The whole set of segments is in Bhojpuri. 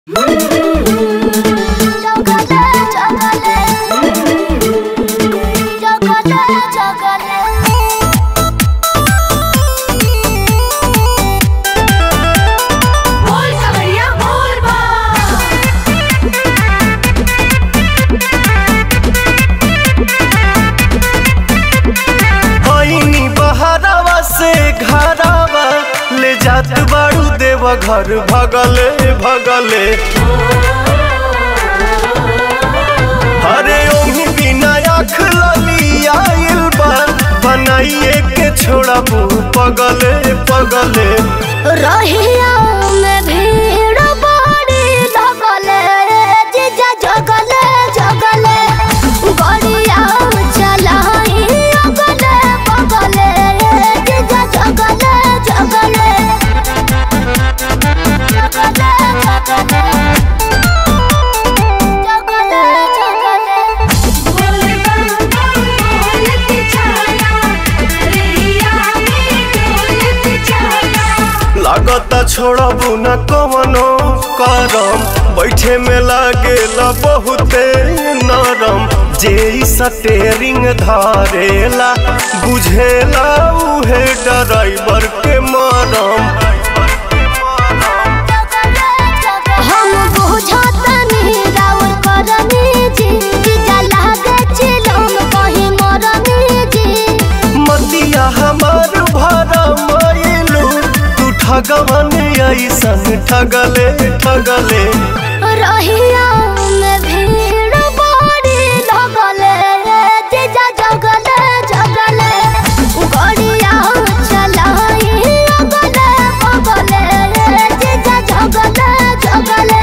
होइनी बहरावा से घरावा ले जात बाड़ू देव घर भगले भगले अरे ओही बिना आँख लगी आइल बा बनाइए के छोड़बू पगले पगले रहिया में भीड़ बड़ी लगले जीजा जगले जगले गड़िया चलाई अगले बगले जीजा जगले जगले जगले जगले जगले जगले लागता छोड़बू न कवनो करम बैठे में लागेला बहुते नरम जे ई स्टेरिंग धारेला बुझेला उहे ड्राइवर के मरम हम बुझतनी राउर करनी जी जीजा लागे चिलम कहीं मरनी जी मतिया हमार भरा मायलू तू ठगवन ऐसन ठगले ठगले रहिया में भीड़ बड़ी लगले जीजा जगले जगले गड़िया चलाई अगले बगले जीजा जगले जगले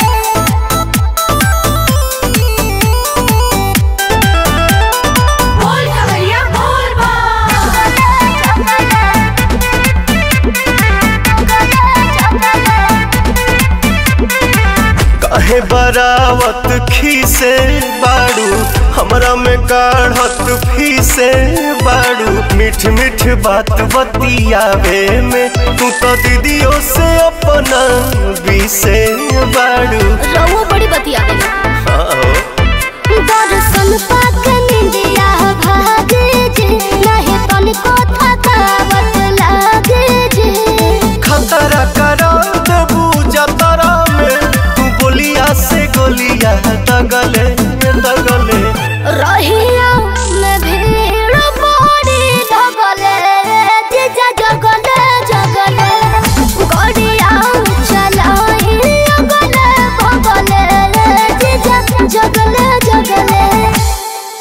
काहे बरावत खीसे बाड़ू हमरा में काढ़त फीसे बाड़ू मीठ मीठ बात बतियावे में तू तो दीदियों से अपना बीसे बाड़ू रहुआ बड़ी बतिया आओ। दर्शन पाक निंदिया भागे जे नहीं तनिको थकावट लागे जे खतरा करा देबू जतरा में तू बोलिया से गोलिया दगले दगले रहिया में भीड़ बड़ी लगले जीजा जगले जगले गड़िया चलाई अगले बगले जीजा जगले जगले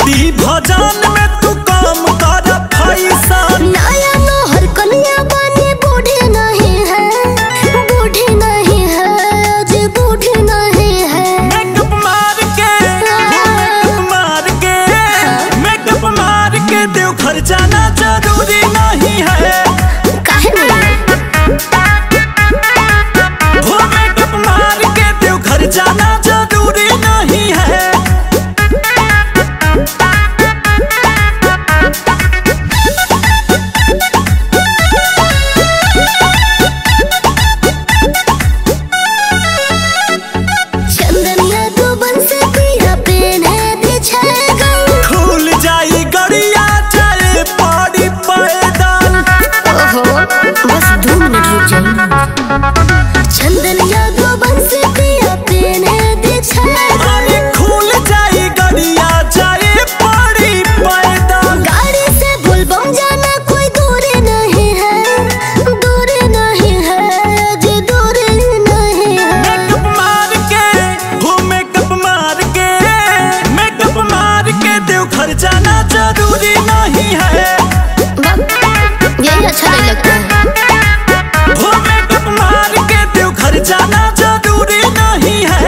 भक्ति भजन में तू काम कर फैसन नया नौहर कन्या बने बूढ़े नहीं है बूढ़े नहीं है अजय बूढ़े नहीं है मेकअप मार के मेकअप मार के मेकअप मार के देव घर जाना जरूरी नहीं है काहे नहीं हो मेकअप मार के देव घर जाना जरूरी नहीं है चंदनिया दो बन से पिया पेने दे छेगा खुल जाई गड़िया जाए पड़ी पैदल ओहो बस दो मिनट रुक जाइए चंदनिया दो बन से पिया पेने दे छेगा अरे खुल जाई गड़िया जाए पड़ी पैदल गाड़ी से बुलबम जाना कोई दूरी नहीं है दूरी नहीं है अजय दूरी नहीं है मेकअप मार के हो मेकअप मार के मेकअप मार के देव घर जाना जरूरी नहीं है यही अच्छा नहीं लगता है हो मेकअप मार के देव घर जाना जरूरी नहीं है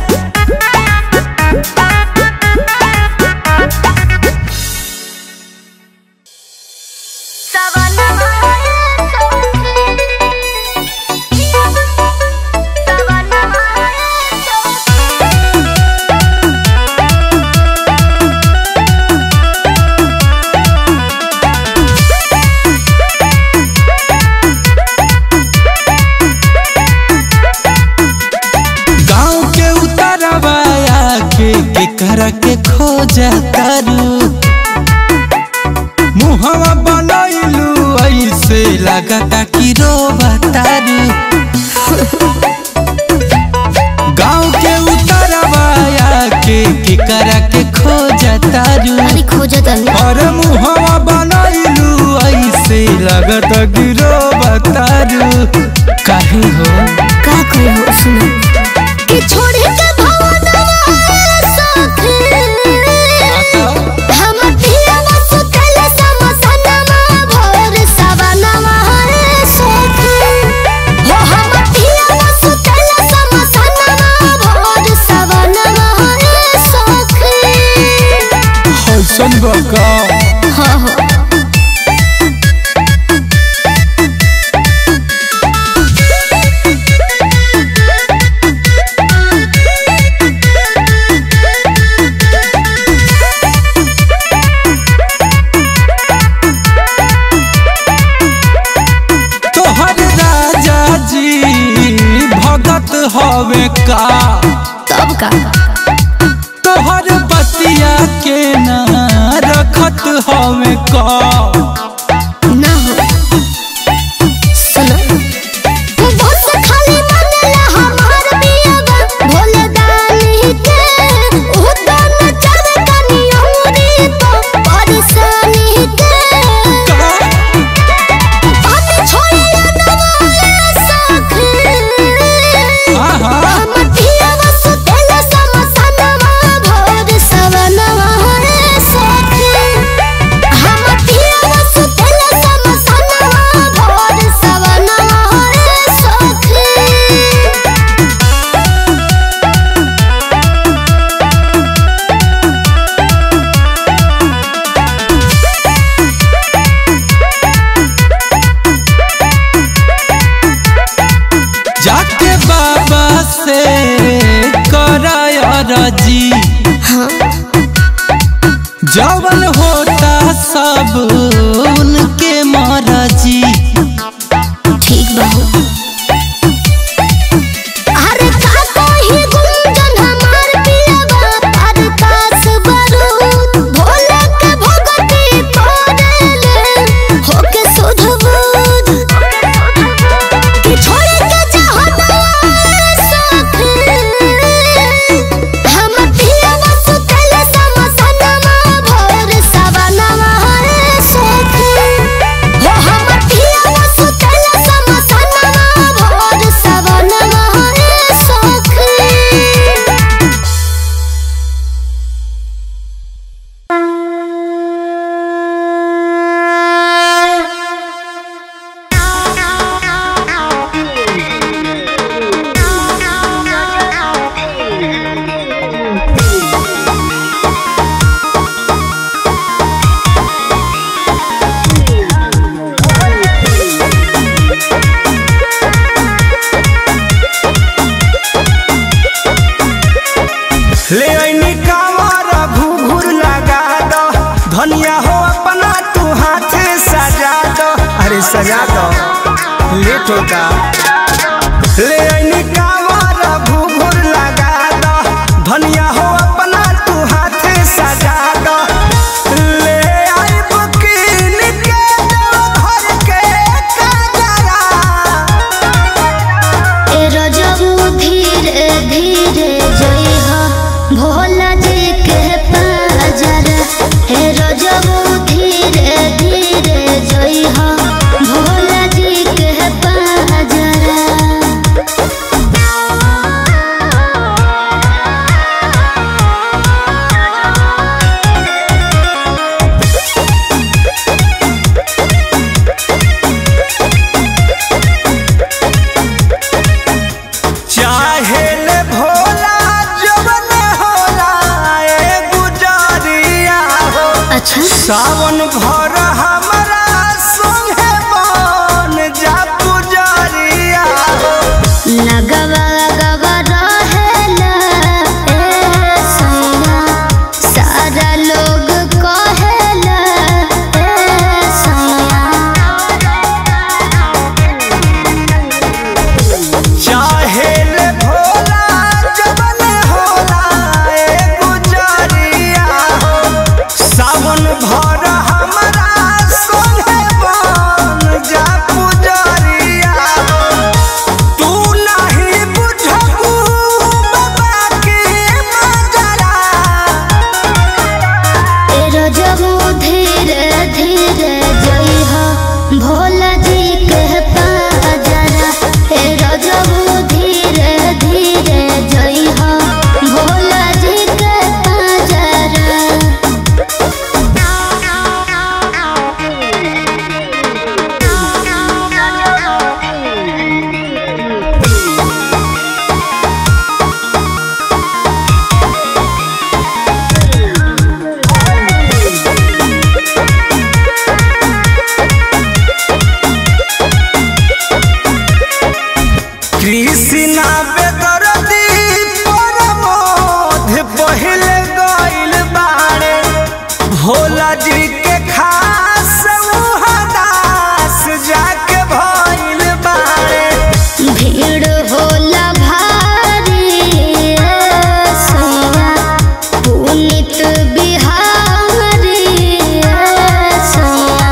गाँव के उतरवाया के के कर के खोजा करू मुहवा बनैलू ऐसे लगता कि रोबा तारू गाँव के उतरवाया के के कर के खोजा तारू अरे खोजा तनी और मुहवा बनैलू ऐसे लगता कि रोबा तारू काहे हो का कोई हो सुनो कि छोड़ के भवनवा साथे हम पियावा सुतल समसनमा भोर सवनमा रे सोखे हो हम पियावा सुतल समसनमा भोर सवनमा रे सोखे ऐसन बका हाँ हाँ तोहर राजा जी भगत हवे का तब का तोहर बतिया के ना रखत हवे का ना हो सुनो बस खाली मनला हमार पियावा भोले दानी के उदन चर कनी औरी तो परेशानी के पानी छोड़िया नवाले साखे आहा हम पियावा सुतेल समसनमा भोर सवनमा रे साखे हम पियावा सुतेल समसनमा भोर सवनमा रे साखे जाके बाबा से कराय रजी जवन होता सब उनके मरजी ठीक बाबू अरे का कोई गुंजन हमार पियावा पर कास बरूद भोले के भगती पड़ेले होके सुध बुध कि छोड़ के जहनवा साथे हम पियावा सुतल समसनमा भोर धनिया हो अपना तू हाथ सजा दो अरे सजा दो लेट होता ले आईनी कावर भूगुर लगा दो धनिया हो अपना तू हाथ सजा दो ले आई बुकिन के दो घर के कजरा ए रजबू धीरे धीरे जइहा भोला जी के पाजर हे रजबू धीरे धीरे जइहा भोला जी के पाजर चाहे ले भोला जवन होला ए गुजरिया हो अच्छा सावन भर हमरा संगे बन जा पुजरिया हो लगवा लगवा रहेला ए सैया सारा लोग कहेला ए सैया चाहे ले भोला जवन होला ए गुजरिया हो सावन भर हमरा संगे बन जा पुजरिया हो तू नहीं बुझबू बाबा के मजरा ए रजबू धीरे धीरे जइहा भोला जी के पाजरा ए रजबू धीरे धीरे जइहा भोला जी के पाजरा कृष्णा बेदरदी परमोध पहिले गइल बाड़े भोला जी के खास उहदास जाके भइल बाड़े भीड़ होला भारी ए सैया पुनित बिहारी ए सैया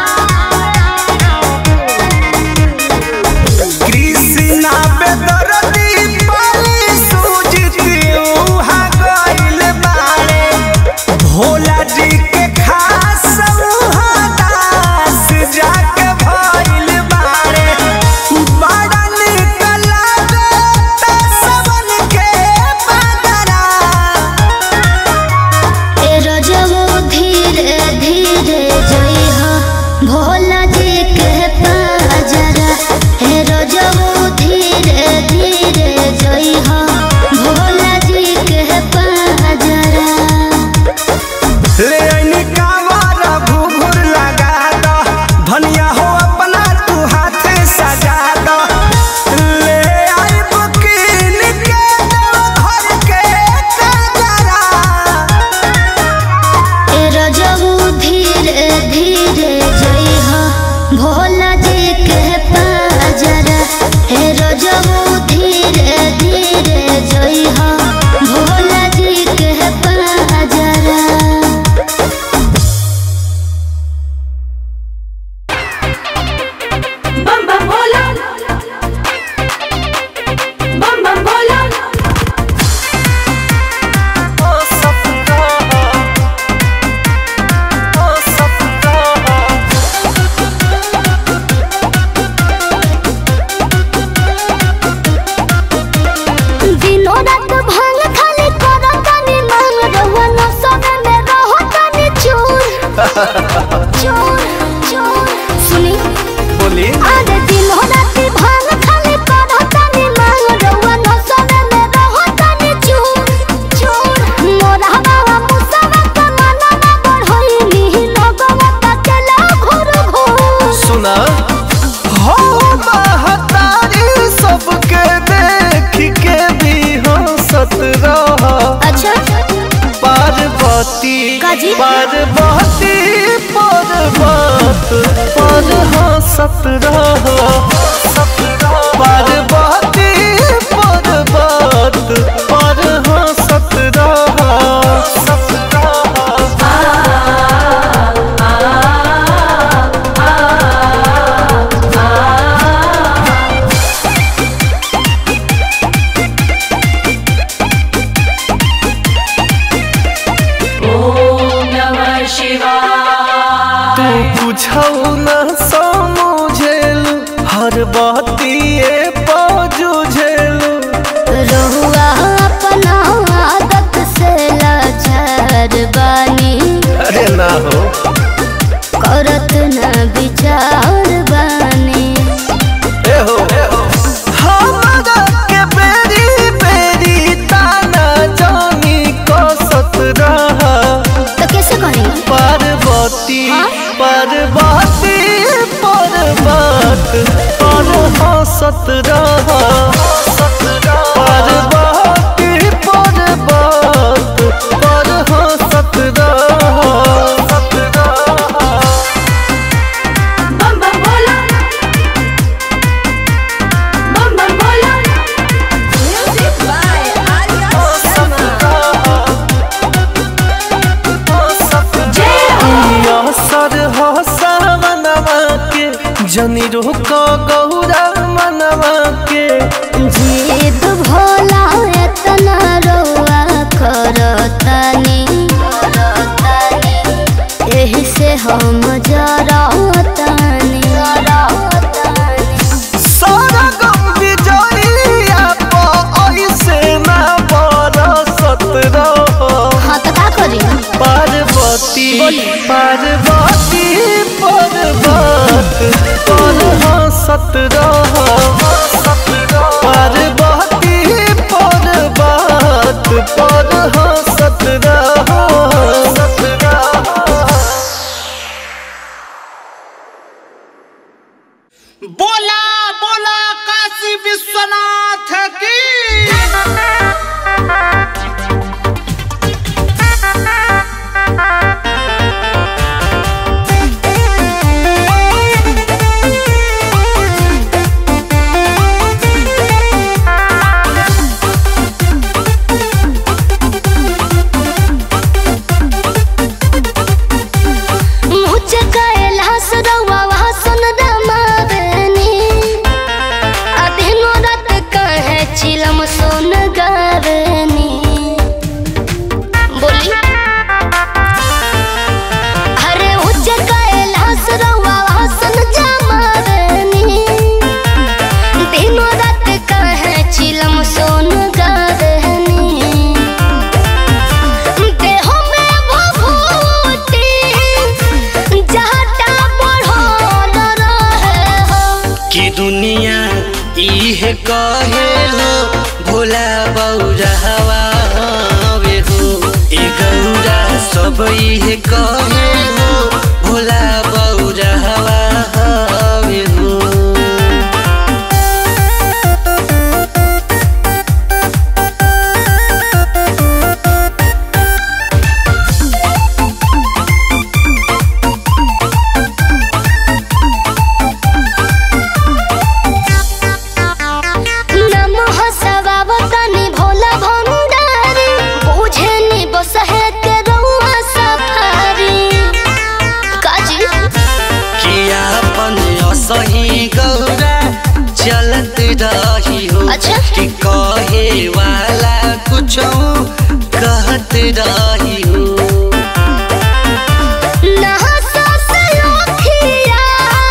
कृष्णा बेदरदी पाली सूझती उहा गइल बाड़े भोला जी के खास उहदास जाके भइल बाड़े बड़ा निक लागता सबन के बदरा ए रजबू धीरे धीरे जइहा भोला जी के पाजरा हे रजबू धीरे धीरे जइहा भोला जी के पाजरा ले आईनी कावर भूगुर लगा दो धनिया हो अपना तू हाथ सजा दो ले आई बुकिन के दो घर के कजरा ए रजबू धीरे धीरे जइहा भोला जी के पाजरा हे रजबू धीरे धीरे जइहा भोला जी के पाजरा बम बम भोला बम बम भोला दिनो रात भांग खाली करो तनी मांग रहुआ न समय में रहो तनी चूर चूर चूर सुनी बोली अरे दिनो रात भांग खाली करो तनी मांग रहुआ न समय में रहो तनी चूर चूर मोरा बाबा मुसवा का मन न बढ़ोई नी लगवा तकेला घुर घुर सुना हो महतारी सबके देख के भी हंसत रह अच्छा पार्वती काजी पार्वती पर्वत पर हंसत रह पार्वती पर्वत पर हंसत रह ॐ नमः शिवाय तू बुझौ न समझेलू हर बतिए पजुझेलू रहुआ अपना आदत से लाचार बानी अरे ना हो करत न विचार बानी ए हो हमरा के बेरी बेरी ताना जानी कसत रहा तो कैसे करें पार्वती हाँ? पार्वती पर्वत पर हंसत रह पार्वती पर्वत पर हंसत रह बम बम बोला बम बम बोला म्यूजिक बाय आर्या जय हो सर हो सावनवा के जनी रोक गौरा मनवा के जीत भोला एतना रहुआ करतानी एही से हम जरतानी सारा गम विजयिया पर ऐसे ना बरसत रहो हाँ तो का करी पार्वती पार्वती पर्वत पर हंसत रहो पार्वती पर्वत पर हंसत रहो बोला बोला काशी विश्वनाथ की मुझे कैलाश रउआ वासन रमावेनी अधीनो रात कहे चिलम सोन गावेनी बोली अरे उच्च कैलाश रउआ वासन जमावेनी दिनो रात कहे चिलम सोन गावेनी देह में भभूति जहटा बढ़ल रहे हो कि दुनिया इहे कहे हो भोला बौरहवा हवे हो ए गौरा सब इहे कहे हो भोला बौरहवा हवे हो नमः सवावतनि भोला भंडारी बुझेनि बसहे के रउआ सफारी काजी कि आपन असही गौरा चलत रही हो अच्छा। कि कहे वाला कुछ कहत रही हो नहसा से अखिया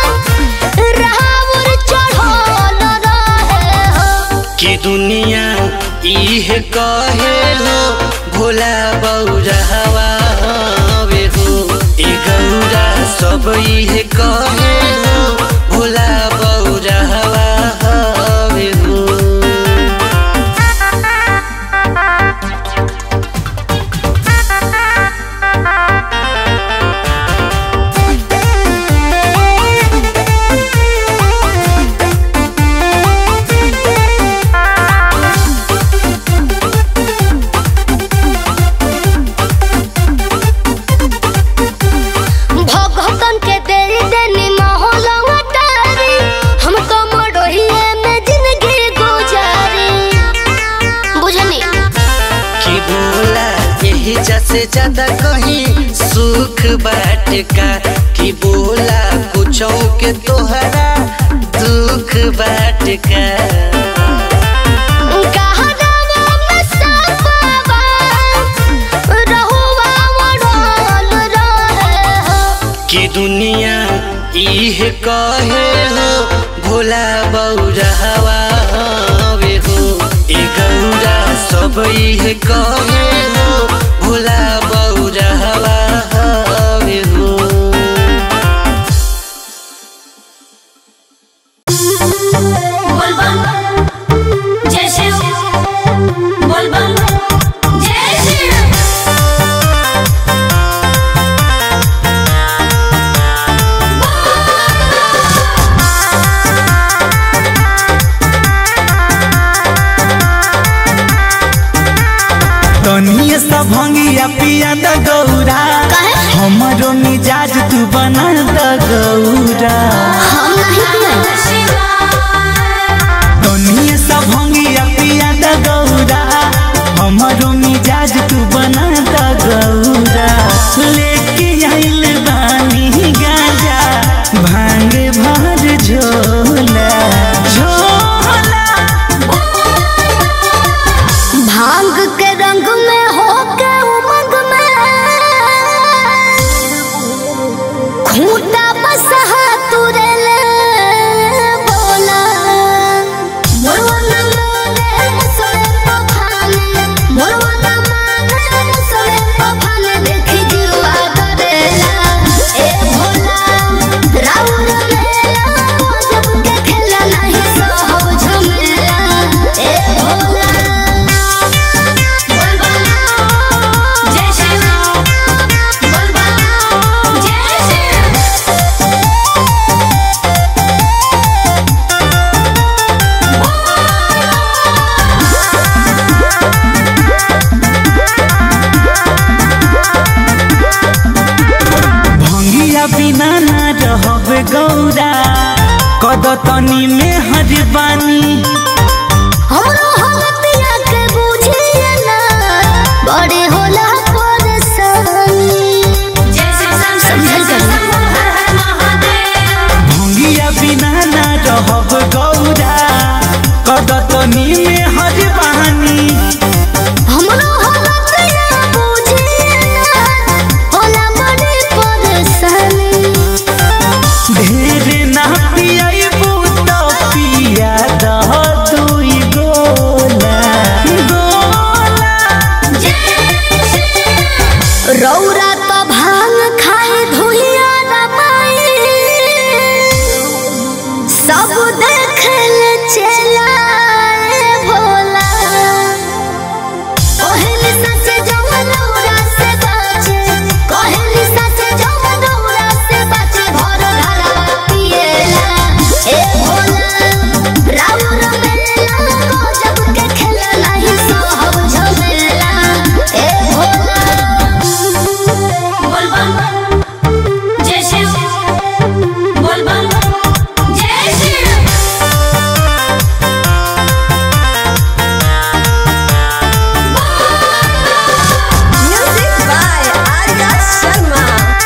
राहुर चढ़ल रहे हो कि दुनिया इहे कहे हो भोला बौरहवा हवे हो ए गौरा सब इहे कहे हो भोला बौरहवा हवे हो से ज्यादा कहीं सुख बाट का कि बोला कुछ के तोहरा दुख बाट का कहरावा में सापावा, रहुआ मोड़ल रहे हो। कि दुनिया इह कहे हो भोला बौरा हवा हवे हो ए गौरा सब इह कहे हो भोला बौरा हवा हवे हो बोलबम जय शिव बोलबम जय शिव तनिए सा भंगिया पिया द गौरा हमरो मिजाज तू बना द गौरा हम नहीं पियन। तनिए सा भंगिया पिया द गौरा हमरो मिजाज तू बना द गौरा लेके आइल बानी गाजा भांग भर झोला झोला भांग के रंग में होके उमंग में खूंटा बसहा तुरे ले बोला मोरवना माने मुसले पखाने मोरवना माने मुसले पखाने देखी जीवा करेला ए भोला राउर मेला जब के खेला नहीं सहब झमेला ए भोला बोलबम जय शिव बोलबम जय शिव भंगिया बिना ना रहब गौरा कदतनी में हरबानी हमरो हलतिया के बुझिए ना बड़े होला परेशानी जय शिव शंकर जय शिव शंभू हर हर महादेव भंगिया बिना ना रहब गौरा कदतनी में हरबानी हमरो हलतिया बुझिए ना होला बड़े परेशानी ढेर ना पियबू तो पिया दह दुई गोला गोला रौरा तो भांग खाए धुइया रमाई सब देखल चला भोला कहली सच जवन रौरा से बाचे कहली सच जवन रौरा से बाचे घर घरा पिएला ए भोला राउर मेला को जब के खेला नहीं सहब झमेला ए भोला बोलबम जय शिव बोलबम जय शिव म्यूजिक बाय आर्या शर्मा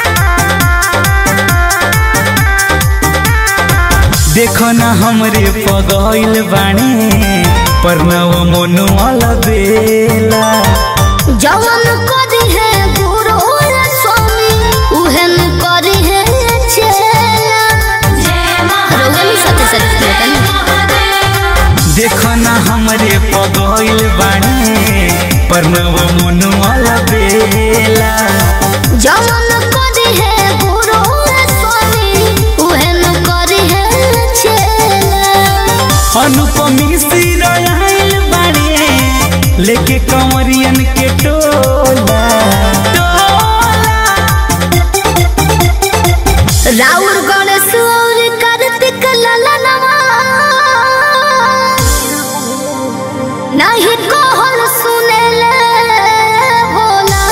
देखो ना हमरे पगइल बाणी परनव मोनु बेला जवन करी है गुरु रे स्वामी उहेन करी है चेला जय रोगन सत्य सत्य महादेव देखो ना हमरे पगइल बाणी परनव मोनु बेला जवन करी है गुरु रे स्वामी उहेन करी है चेला अनुपमी सिर आइल बाणी लेके कंवरियन के टोला टोला राउर गणेश और कार्तिक ललनवा नहीं कहल सुनेले भोला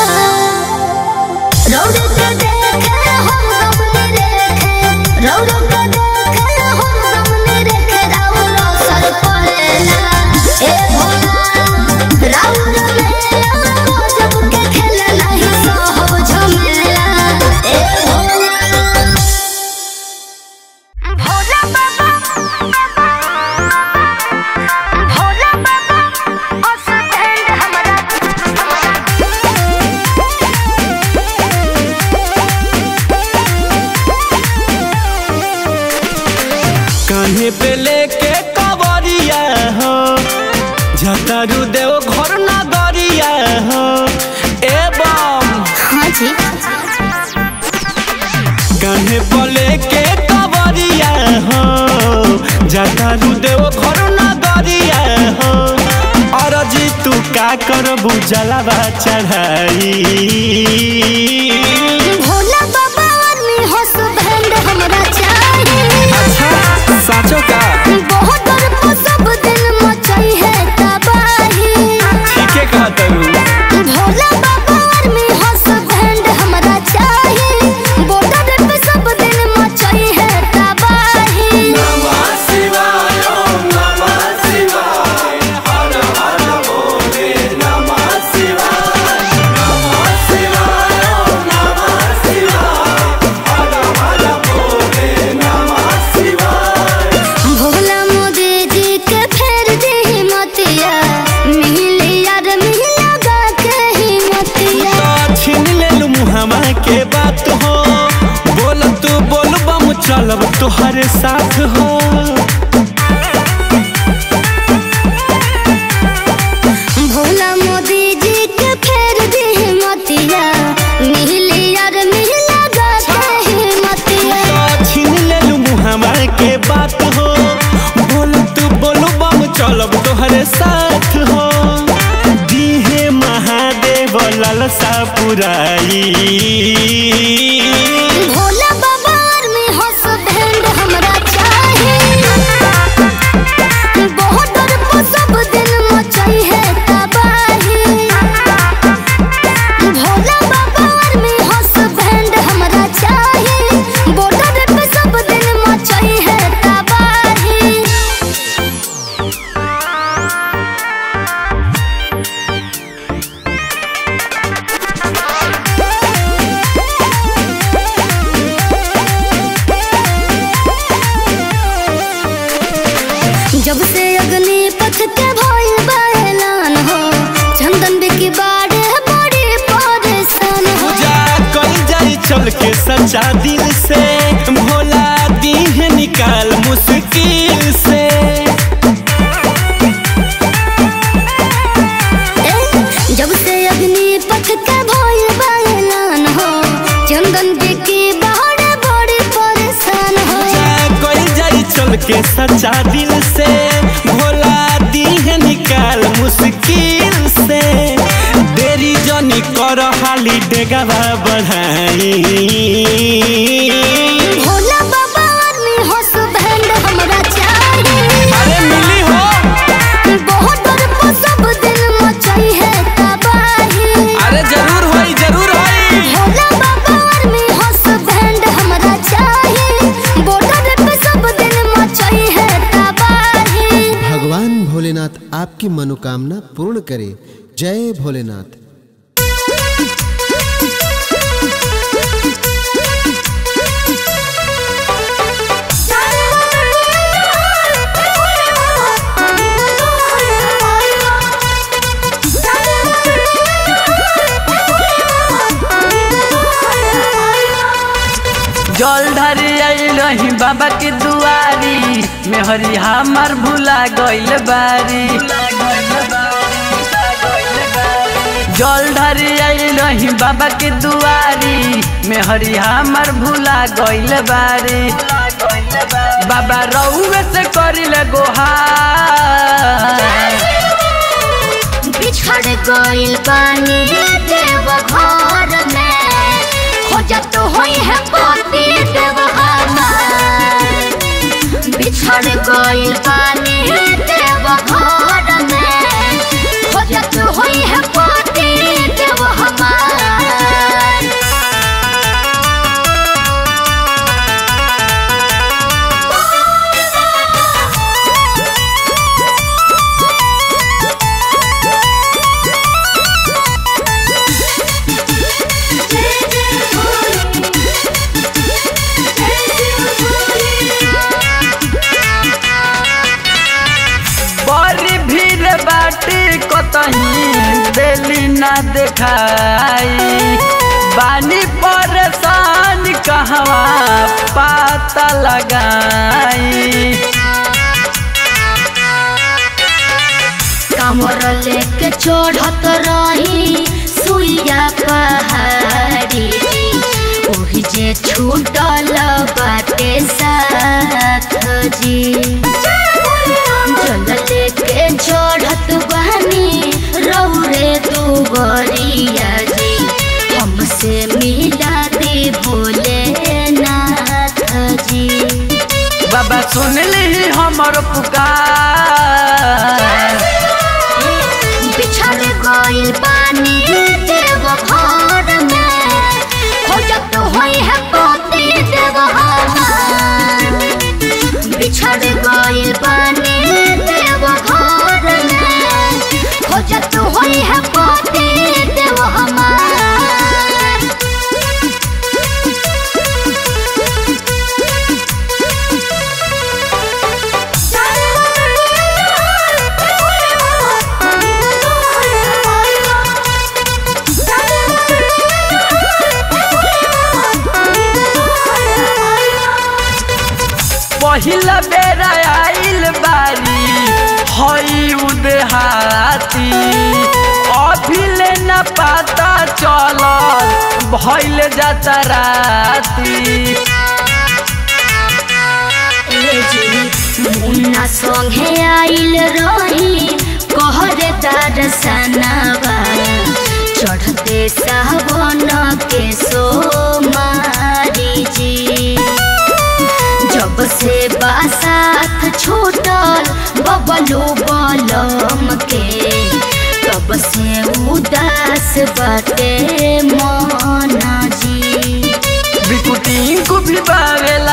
रौद के देखे हम गमनी रेखे रौद के देखे हम गमनी रेखे राउर असर पड़ेला ए भोला राउर मेला को जब के खेला नहीं कान्हे बोले के कवरिया हो जाता देव घर नगरिया हो अरजी तू का करबू जलावा चढ़ाई भोला बाबा आर्मी हस्बैंड हमरा चाहिए अच्छा साचो का बहुत डर को सब दिन मचाई है तबाही ठीके कहत रू भोला बाबा आर्मी हस्बैंड हमरा चाहिए बॉर्डर पे सब दिन मचाई है तबाही भोला मोदी जी के फेर दी हिम्मतिया मिली यार मिल लगा के हिम्मतिया तो छीन लेलू मुहामा के बात हो बोल तू बोल बम चलब तोहरे साथ हो भोला मोदी जी के फेर दी हिम्मतिया मिली यार मिल लगा के हिम्मतिया तो छीन लेलू मुहामा के बात हो बोल तू बोल बम चलब तोहरे साथ हो दीहे महादेव ललसा पुराई भोला बाबा आर्मी हस्बैंड हमरा चाहिए बहुत डर को सब दिन मचाई है तबाही भोला बाबा आर्मी हस्बैंड हमरा चाहिए बॉर्डर पे सब दिन मचाई है तबाही जब से अग्नि पथ के भइल बा ऐलान हो चंदन बिकी बाड़े बड़ी परेशान हो पूजा कल जाई चल के सच्चा दिल से भोला दीहे निकाल मुश्किल से ए, जब से अग्नि पथ के भइल बा ऐलान हो चंदन बिकी बाड़े बड़ी परेशान हो कोई जाई चल के सच्चा दिल से भोला दीहे निकाल मुश्किल से देरी जनी कर हाली डेगावा बढ़ाई भोला बाबा आर्मी हस्बैंड हमरा चाहिए अरे मिली हो बहुत डर को सब दिन मचाई है तबाही अरे जरूर होई जरूर होई भोला बाबा आर्मी हस्बैंड हमरा चाहिए बॉर्डर पे सब दिन मचाई है तबाही भगवान भोलेनाथ आपकी मनोकामना पूर्ण करे जय भोलेनाथ जल ढारी आइल रही बाबा के दुआरी मेहरी हमर भुला गइल बारी जल ढारी आइल रही बाबा के दुआरी मेहरी हमर भुला गइल बारी बाबा रउए से करिल गोहार बिछड़ गइल पानी देव घर में खोजत होई है पति देव हमार बिछड़ गइल पानी देव घर में खोजत होई है पति देव हमार बड़ी भीड़ बाटी कतही देली ना देखाई बानी परेशान कहवा पाता लगाई कमर लेके चढ़त रही सुइया पहाड़ी ओही जे छूटल सुन ली हमर पुकार बिछड़ गइल पानी देव घर में खोजत होई है पोती देव हमार बिछड़ गइल पानी देव घर में खोजत होई है पोती देव हमार पहिला बेर आइल बारी हई उदेहाती अभी ले न पता चलल भइल जाता राती मुन्ना संगे आइल रही कहरे दर्शनवा चढ़ते सावन के सोमारी जी जब से बासात छूटल बबलू बलम के तब से उदास बाटे मना जी बिकुटी को भी बावेला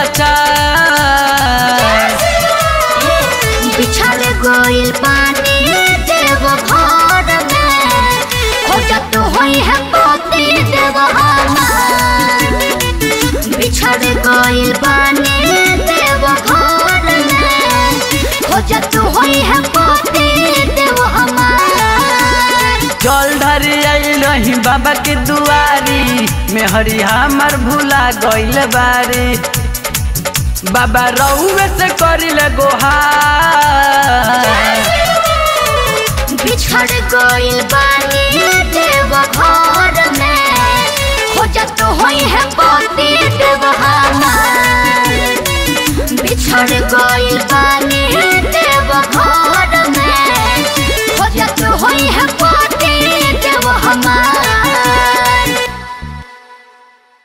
चार बिछड़ गइल पानी देव घर में खोजत होई है पोती देव हमार बिछड़ गइल पानी देव घर में खोजत होई है पोती देव हमार जल धरी आइल रही बाबा के दुआरी मेहरी हमर भूला गइल बारी बाबा रउए से करिल गोहार बिछड़ गइल बानी देव घर में खोजत होई है पोती देव हमार बिछड़ गइल बानी